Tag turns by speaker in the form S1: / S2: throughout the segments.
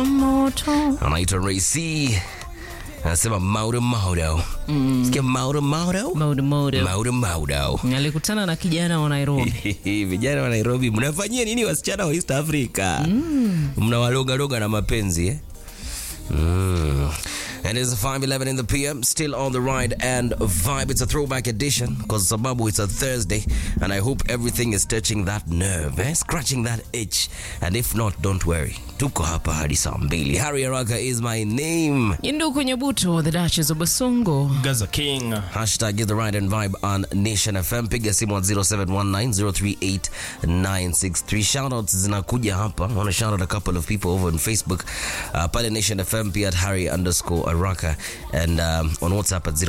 S1: moto
S2: anaitwa Ray C anasema maudo maudo sikia maudo maudo
S1: modo modo
S2: maudo maudo
S1: alikutana na kijana wa Nairobi
S2: vijana wa Nairobi mnafanyia nini wasichana wa East Africa mnawalogaloga na mapenzi eh? Mm. And it's 5:11 in the PM, still on the ride and vibe. It's a throwback edition because sababu it's a Thursday, and I hope everything is touching that nerve, eh? scratching that itch. And if not, don't worry, tuko hapa hadi saa mbili. Harry Araka is my name.
S1: Yinduku Nyabuto, the Duchess of Basongo.
S3: Gaza King.
S2: Hashtag is the ride and vibe on Nation FM. Piga simu at 0719038963. Shoutouts zinakuja hapa. I want to shout out a couple of people over on Facebook. Uh, pale Nation FM pia at Harry underscore Araka and um, on WhatsApp at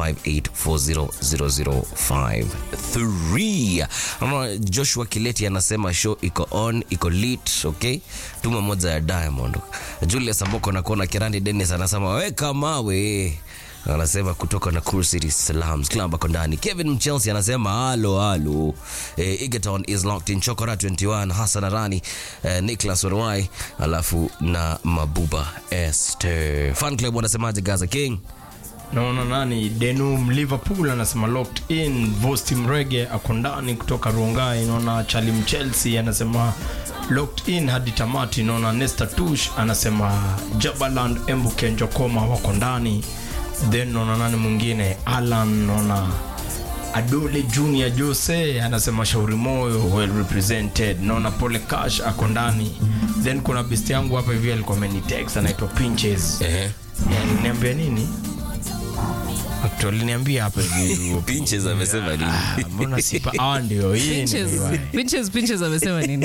S2: 0758400053. Ama Joshua Kileti anasema show iko on, iko lit, okay? Tuma moja ya Diamond. Julius Amboko na kuona Kirandi Dennis anasema weka mawe anasema kutoka Nakuru City Salams Club ako ndani. Kevin Mchelsea anasema halo halo. Eh, Egerton is locked in Chokora 21 Hassan Arani eh, Nicholas Orwai alafu na Mabuba Esther. Fan club wanasemaje Gaza King?
S3: naona nani denum liverpool anasema locked in vosti mrege ako ndani kutoka rongai naona chalim chelsea anasema locked in hadi tamati naona nesta tush anasema jabaland embuke njokoma wako ndani then naona nani mwingine alan naona adole junior jose anasema shauri moyo well represented naona pole cash ako ndani then kuna best yangu hapa hivi alikuwa amenitext anaitwa pinches
S2: Eh.
S3: niambia nini tuliniambia hapa hivi
S2: Pinches amesema nini?
S3: Ah, mbona sipa ah, ndio hii
S1: Pinches,
S3: ndio.
S1: pinches, pinches amesema nini?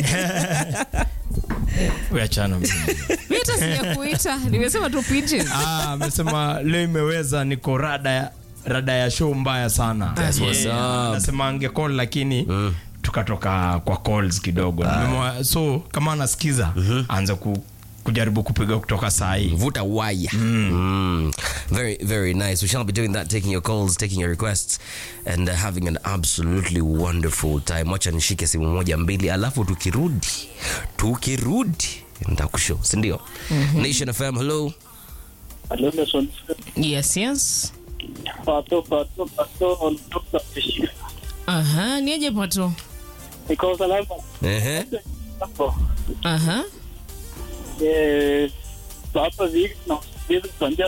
S3: Wewe achana mimi.
S1: Mimi hata sijakuita, nimesema tu pinches.
S3: Ah, amesema leo imeweza niko rada ya rada ya show mbaya sana
S2: That's what's up.
S3: anasema angecall lakini tukatoka kwa calls kidogo Nimemwa- so kama anasikiza aanze ku, kujaribu kupiga kutoka saa hii
S2: Vuta waya. Mm. Very, very nice. We shall be doing that, taking your calls, taking your requests, and uh, having an absolutely wonderful time. Wacha nishike simu moja mbili, alafu tukirudi, tukirudi nitakushow, si ndio? Nation FM, hello.
S4: Hello, Nelson.
S1: Yes, yes.
S4: Pato, pato, pato, ondoka kushika.
S1: Aha, niaje pato?
S4: Niko salama.
S2: Ehe.
S4: Hapo.
S1: Aha.
S4: Eh, hapa hivi na hivi tuambia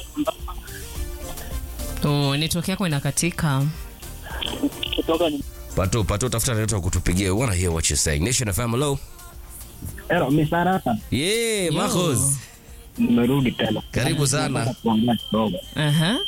S1: Oh, network yako inakatika.
S4: kutoka ni
S2: Pato, pato, tafuta network kutupigia. We wanna hear what you're saying. Nation FM, hello.
S5: Ero, misarata
S2: Yeah,
S1: Yo.
S2: Marcos.
S5: nimerudi tena.
S2: Karibu sana.
S5: Nataka kuongea kidogo.
S1: Aha.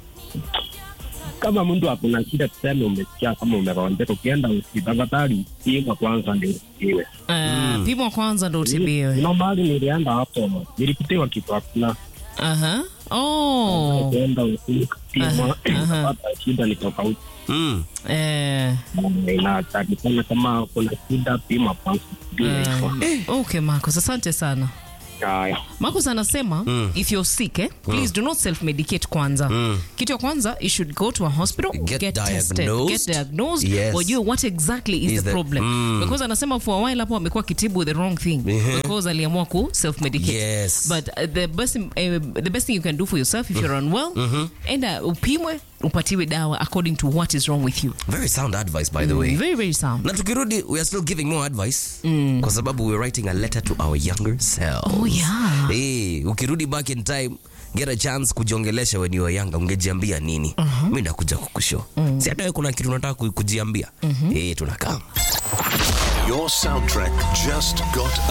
S5: Kama mtu akuna shida, tuseme umesikia kama umegonjeka, ukienda hospitali pima kwanza ndio utibiwe.
S1: Uh, Pimwa kwanza ndo utibiwe.
S5: Kuna mahali nilienda hapo, nilipitiwa kitu hakuna,
S1: Aha. Oh.
S5: kuenda ukipima
S1: aha.
S5: hata shida ni tofauti.
S2: Mm.
S1: Eh,
S5: Inatakikana kama kuna shida, pima kwanza. Ndio hivyo.
S1: okay Marcos, asante sana.
S5: Haya.
S1: Marcos anasema if you're sick eh, please do not self medicate kwanza. Kitu ya kwanza you should go to a hospital,
S2: Get
S1: tested,
S2: diagnosed.
S1: get diagnosed,
S2: Yes.
S1: wajue what exactly is,
S2: Is
S1: the,
S2: the-
S1: problem.
S2: Mm.
S1: Because anasema for a while hapo amekuwa kitibu the wrong thing because aliamua ku self medicate.
S2: Yes.
S1: But uh, the best uh, the best thing you can do for yourself if you're unwell, enda upimwe, upatiwe dawa according to what is wrong with you.
S2: Very sound advice, by the way.
S1: Very very sound.
S2: na tukirudi we are still giving more advice kwa sababu we're writing a letter to our younger selves.
S1: Oh, yeah.
S2: hey, ukirudi back in time get a chance kujiongelesha when you were younger ungejiambia nini mi ndakuja kukusho si hata wewe kuna kitu unataka ku- kujiambia hey, tunakaa
S6: Your soundtrack just got